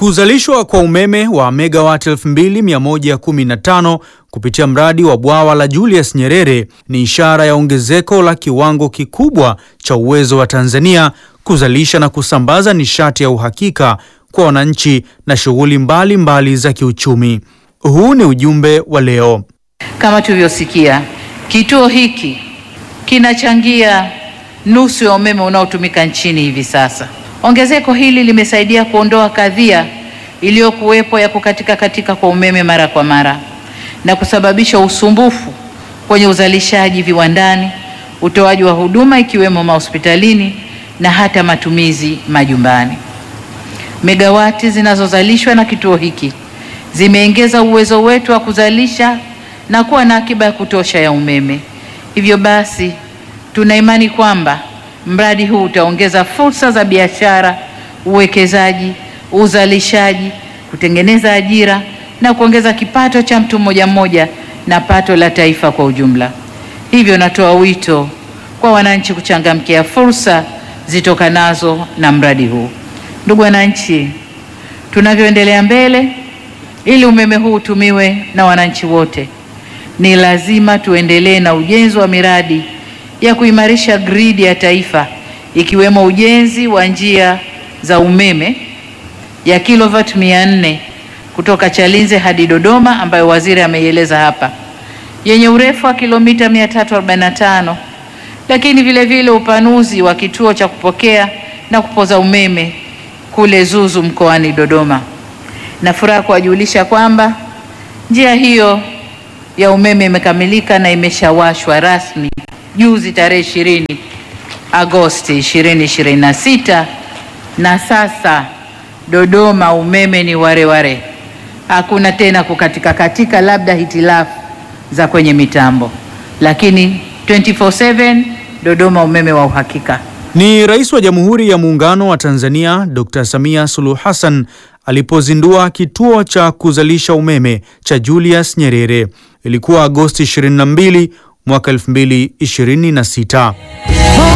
Kuzalishwa kwa umeme wa megawati 2115 kupitia mradi wa bwawa la Julius Nyerere ni ishara ya ongezeko la kiwango kikubwa cha uwezo wa Tanzania kuzalisha na kusambaza nishati ya uhakika kwa wananchi na shughuli mbalimbali za kiuchumi. Huu ni ujumbe wa leo. Kama tulivyosikia, kituo hiki kinachangia nusu ya umeme unaotumika nchini hivi sasa. Ongezeko hili limesaidia kuondoa kadhia iliyokuwepo ya kukatika katika kwa umeme mara kwa mara na kusababisha usumbufu kwenye uzalishaji viwandani, utoaji wa huduma ikiwemo mahospitalini na hata matumizi majumbani. Megawati zinazozalishwa na kituo hiki zimeongeza uwezo wetu wa kuzalisha na kuwa na akiba ya kutosha ya umeme. Hivyo basi, tuna imani kwamba mradi huu utaongeza fursa za biashara, uwekezaji, uzalishaji, kutengeneza ajira na kuongeza kipato cha mtu mmoja mmoja na pato la taifa kwa ujumla. Hivyo natoa wito kwa wananchi kuchangamkia fursa zitokanazo na mradi huu. Ndugu wananchi, tunavyoendelea mbele, ili umeme huu utumiwe na wananchi wote, ni lazima tuendelee na ujenzi wa miradi ya kuimarisha gridi ya taifa ikiwemo ujenzi wa njia za umeme ya kilovati mia nne kutoka Chalinze hadi Dodoma ambayo waziri ameieleza hapa yenye urefu wa kilomita 345, lakini vile vile upanuzi wa kituo cha kupokea na kupoza umeme kule Zuzu mkoani Dodoma. Na furaha kuwajulisha kwamba njia hiyo ya umeme imekamilika na imeshawashwa rasmi juzi tarehe 20 Agosti 2026 na sasa Dodoma umeme ni wareware ware. Hakuna tena kukatika katika, labda hitilafu za kwenye mitambo, lakini 24/7 Dodoma umeme wa uhakika. Ni Rais wa Jamhuri ya Muungano wa Tanzania Dr. Samia Suluhu Hassan alipozindua kituo cha kuzalisha umeme cha Julius Nyerere. Ilikuwa Agosti 22 mwaka 2026.